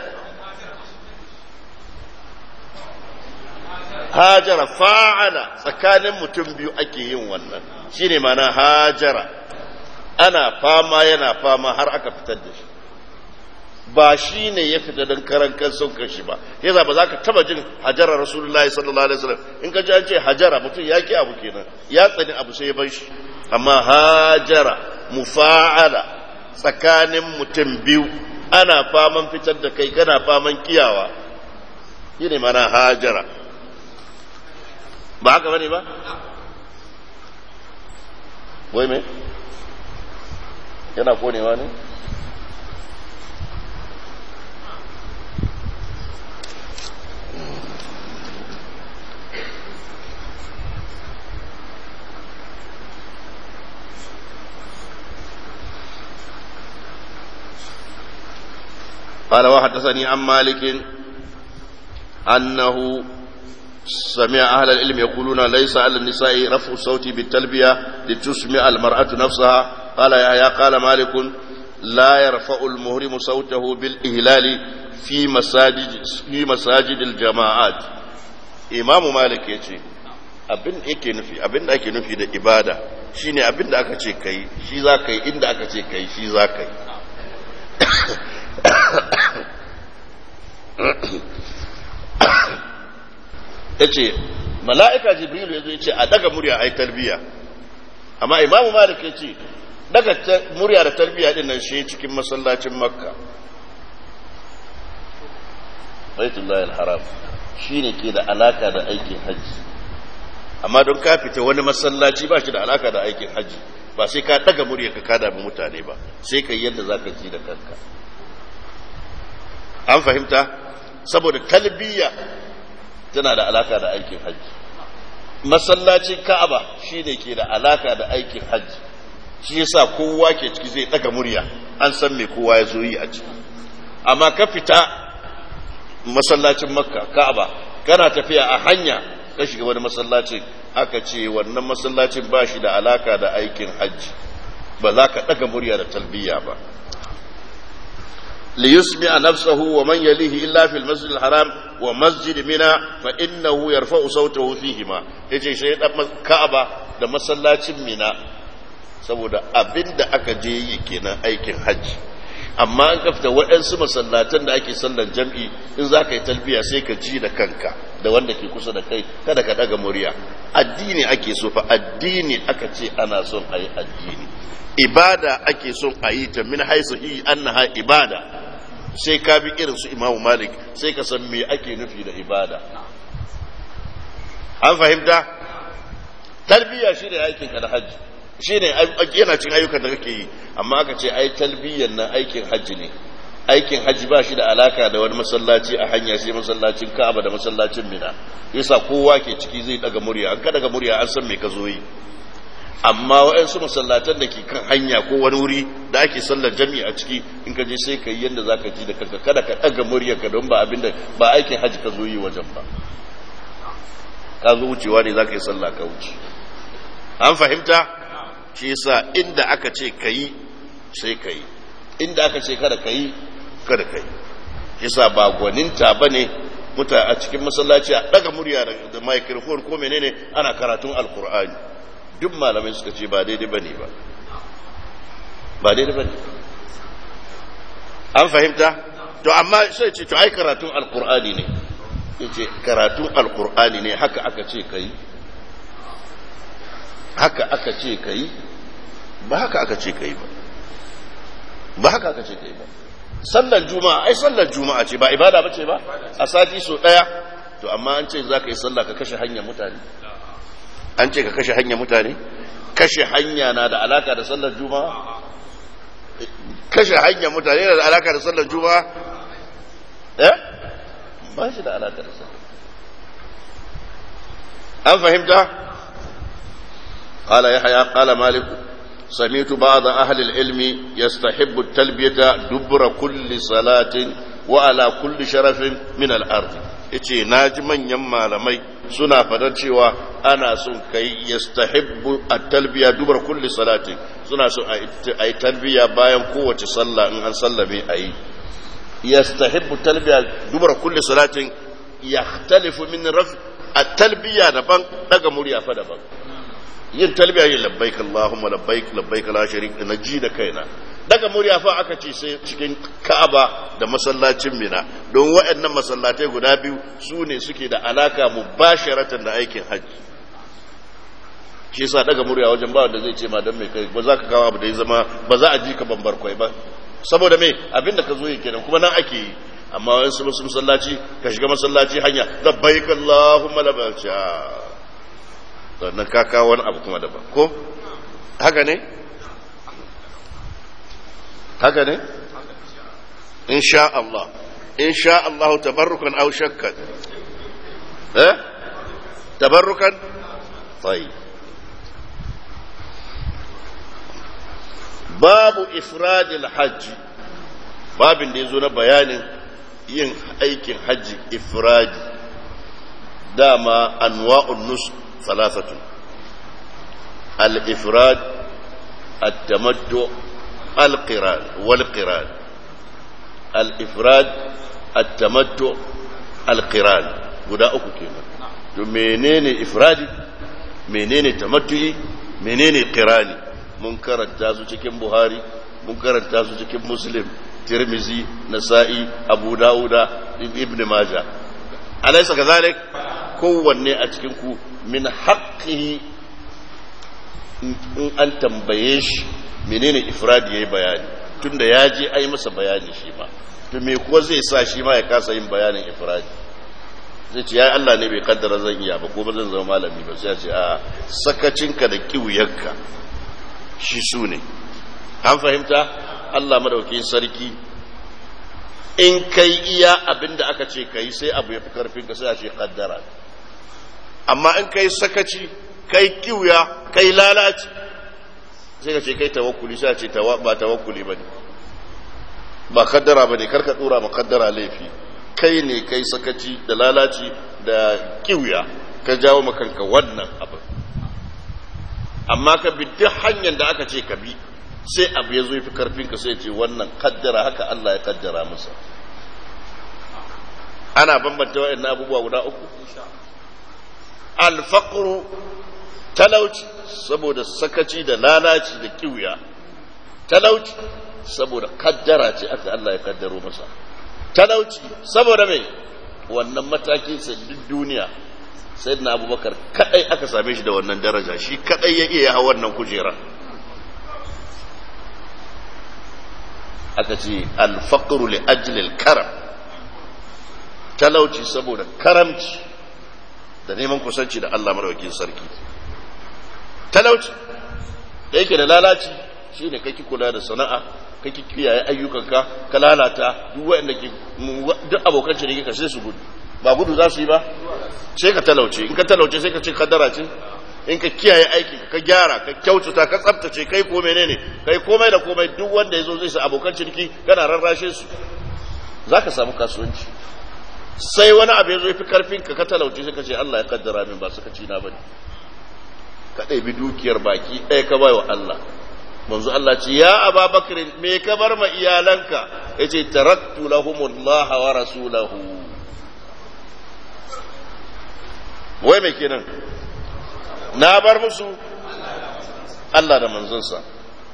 hajara fa'ala tsakanin mutum biyu ake yin wannan shine mana hajara ana fama yana fama har aka fitar da shi ba shi ne ya fita don karan kan saukar shi ba yasa ba za ka taba jin hajara rasulullahi sallallahu alaihi wasallam in ka ji an ce hajara mutum ya ki abu kenan ya tsani abu sai ya bar shi amma hajara mufa'ala tsakanin mutum biyu ana faman fitar da kai kana faman kiyawa shi ne mana hajara ba haka bane ba wai me yana konewa ne قال وحدثني عن مالك أنه سمع أهل العلم يقولون ليس على النساء رفع الصوت بالتلبية لتسمع المرأة نفسها قال يا قال مالك لا يرفع المهرم صوته بالإهلال في مساجد في مساجد الجماعات إمام مالك يجي abin yake nufi abin da ake nufi da ibada shine abin da aka ce kai shi za ka yi inda aka ce kai shi za ka yi ya ce mala'ika jibrilu ya zo ya ce a daga murya a yi talbiya amma imamu malik ya ce daga murya da talbiya din nan shi cikin masallacin makka baitullahi al-haram shi ne ke da alaka da aikin hajji amma don ka fita wani masallaci ba shi da alaka da aikin hajji ba sai ka daga murya ka kada mutane ba sai ka yi yadda za ka ji da kanka an fahimta saboda talbiya tana da alaka da aikin hajji masallacin ka'aba shi ne ke da alaka da aikin hajji shi yasa kowa ke ciki zai daga murya an san me kowa ya zo yi a ciki amma ka fita masallacin makka ka'aba kana tafiya a hanya ka shiga wani masallacin aka ce wannan masallacin ba shi da alaka da aikin hajji ba za ka daga murya da talbiya ba ليسمع نفسه ومن يليه إلا في المسجد الحرام ومسجد منى فإنه يرفع صوته فيهما yace shi dan Ka'aba da masallacin Mina saboda abinda aka je yi kenan aikin hajji amma an kafta waɗansu masallatan da ake sallar jam'i in za ka yi talbiya sai ka ji da kanka da wanda ke kusa da kai kada ka daga murya addini ake so fa addini aka ce ana son a yi addini ibada ake son a yi ta min haisu hi annaha ibada sai ka bi irin su imamu malik sai ka san me ake nufi da ibada an fahimta talbiya shi ne aikin ka na hajji shi ne yana cin ayyukan da kake yi amma aka ce ai talbiyan nan aikin hajji ne aikin hajji ba shi da alaka da wani masallaci a hanya sai masallacin ka'aba da masallacin mina yasa kowa ke ciki zai daga murya an ka daga murya an san me ka zo yi amma waɗansu masallatan da ke kan hanya ko wani wuri da ake sallar jami'a a ciki in ka je sai ka yi yadda za ka ji da kanka kada ka ɗaga muryarka don ba abinda ba aikin hajji ka zo yi wajen ba ka zo wucewa ne za ka yi sallah ka wuce an fahimta shi yasa inda aka ce ka yi sai ka yi inda aka ce kada ka yi kada ka yi yasa ba gwaninta ba ne muta a cikin masallaci a ɗaga murya da microphone ko menene ana karatun alkur'ani duk malamai suka ce ba daidai ba ne ba ba daidai ba ne an fahimta to amma sai ce to ai karatun alkur'ani ne ya ce karatun alkur'ani ne haka aka ce ka yi haka aka ce ka yi ba haka aka ce ka yi ba ba haka aka ce ka yi ba sallar juma'a ai sallar juma'a ce ba ibada ba ce ba a sati so ɗaya to amma an ce za ka yi sallah ka kashe hanyar mutane an ce ka kashe hanya mutane kashe hanya na da alaka da sallar juma'a kashe hanya mutane na da alaka da sallar juma'a eh ba shi da alaka da sallar an fahimta قال يحيى قال مالك سمعت بعض أهل العلم يستحب التلبية دبر كل صلاة وعلى كل شرف من الأرض yace na ji manyan malamai suna fadar cewa ana son kai yastahibbu at-talbiya dubar kulli salatin suna so a yi talbiya bayan kowace sallah in an sallame a yi yastahibbu talbiya dubar kulli salatin yahtalifu min raf at-talbiya daban daga murya fa daban yin talbiya yin labbaik Allahumma labbaik labbaik la sharik na ji da kaina daga murya fa aka ce sai cikin Ka'aba da masallacin Mina don waɗannan masallatai guda biyu su ne suke da alaka mubasharatan da aikin hajji shi yasa daga murya wajen ba wanda zai ce ma dan mai kai ba za ka kawo abu da ya zama ba za a ji ka bambar kwai ba saboda me abinda ka zo yi kenan kuma nan ake yi amma wani su masallaci ka shiga masallaci hanya labbaik Allahumma labbaik sannan ka kawo wani abu kuma daban ko haka ne haka ne insha Allah insha Allah tabarrukan aw shakkan eh tabarrukan tayyib babu ifradil hajji babin da ya zo na bayanin yin aikin hajji ifradi dama anwa'un nus ثلاثة الإفراد التمتع القران والقران الإفراد التمتع القران guda uku kenan to menene ifradi menene tamattu'i menene qirani mun karanta su cikin buhari mun karanta su cikin muslim tirmizi nasa'i abu dauda ibn majah alaysa kazalik kowanne a cikin ku min haƙƙihi in an tambaye shi menene ifradi yayi bayani tunda ya je ai masa bayani shi ma to me kuwa zai sa shi ma ya kasa yin bayanin ifradi zai ce ya Allah ne bai kaddara zan iya ba ko ba zan zama malami ba sai ya ce a sakacinka da kiwuyarka shi su ne an fahimta Allah madaukakin sarki in kai iya abin da aka ce kai sai abu ya fi karfin ka sai a ce kaddara amma in kai sakaci kai kiwuya kai lalaci sai ka ce kai tawakkuli sai ce ba tawakkuli bane ba kaddara bane karka dora ma kaddara laifi kai ne kai sakaci da lalaci da kiwiya ka jawo ma kanka wannan abin amma ka bi duk hanyar da aka ce ka bi sai abu ya zo fi karfin ka sai ce wannan kaddara haka Allah ya kaddara masa ana bambanta wa'annan abubuwa guda uku alfaqru talauci saboda sakaci da lalaci da kiwiya talauci saboda kaddara ce aka Allah ya kaddaro masa talauci saboda mai wannan matakin sa duk duniya sai na abubakar kadai aka same shi da wannan daraja shi kadai ya iya hawa wannan kujera aka ce alfaqru li ajlil karam talauci saboda karamci da neman kusanci da Allah maraukin sarki talauci da yake da lalaci shine kake kula da sana'a kake kiyaye ayyukanka ka lalata duk wanda ke duk abokan ciniki ka sai su gudu ba gudu za su yi ba sai ka talauce in ka talauce sai ka ce kadara ce in ka kiyaye aiki ka gyara ka kyautata ka tsaftace kai ko menene kai komai da komai duk wanda ya zo zai sa abokan ciniki kana rarrashe su za ka samu kasuwanci sai wani abu ya zo fi karfin ka ka talauce sai ka ce Allah ya kaddara min ba suka ci na bane ka ɗabi dukiyar baki ɗaya ka bai wa Allah manzo Allah ce ya aba bakirin me ka bar ma iyalanka ya ce taraktu lahumullah wa rasulahu wai me kenan na bar musu Allah da manzonsa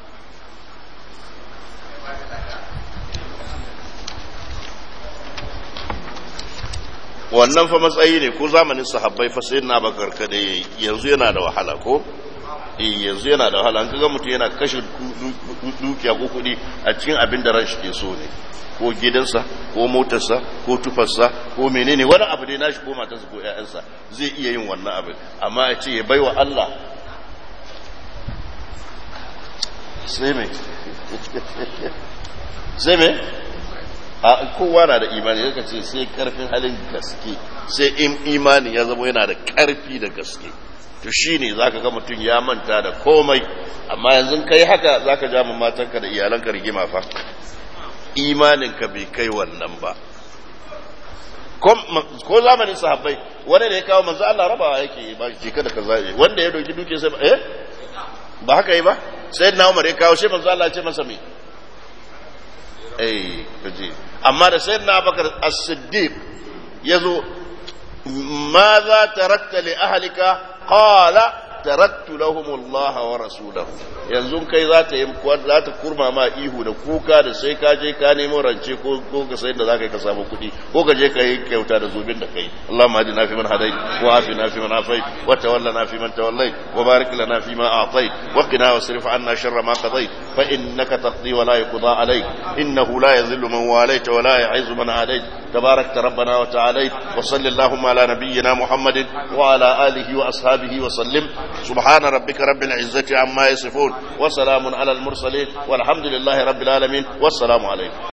wannan fa matsayi ne ko zamanin sahabbai fa sai na bakar kada yanzu yana da wahala ko eh yanzu yana da wahala an kaga mutum yana kashe dukiya ko kuɗi a cikin abin da ran shi ke so ne ko gidansa ko motarsa ko tufarsa ko menene wani abu dai nashi ko matarsa ko ƴaƴansa zai iya yin wannan abin amma ya ce ya baiwa Allah sai me sai me a kowa na da imani yaka ce sai karfin halin gaske sai in imani ya zama yana da karfi da gaske to shine zaka ga mutum ya manta da komai amma yanzu kai haka zaka ja matanka da iyalanka rigima fa imaninka bai kai wannan ba ko zamanin sahabbai wanda da ya kawo manzo Allah rabawa yake ba shi kada ka zabe wanda ya doki duke sai eh ba haka yi ba sai na Umar ya kawo shi manzo Allah ya ce masa me eh kaje amma da sayyidina Abubakar as-Siddiq yazo ma za tarakta li ahlika qala taraktu lahum Allah wa rasulahu yanzu kai za ta yi za ta kurma ma ihu da kuka da sai ka je ka nemo rance ko ko ka sai da za ka yi ka samu kuɗi ko ka je ka yi kyauta da zubin da kai Allah ma na fi man hadai wa afi na fi man afai wa tawalla na fi man tawallai wa barik lana fi ma a'tai wa qina wasrif anna sharra ma qadait fa innaka taqdi wa la yuqda alayk innahu la yadhillu man walayta wa la yu'izzu man adait تبارك ربنا وتعالى وصل اللهم على نبينا محمد وعلى آله وأصحابه وسلم سبحان ربك رب العزة عما يصفون وسلام على المرسلين والحمد لله رب العالمين والسلام عليكم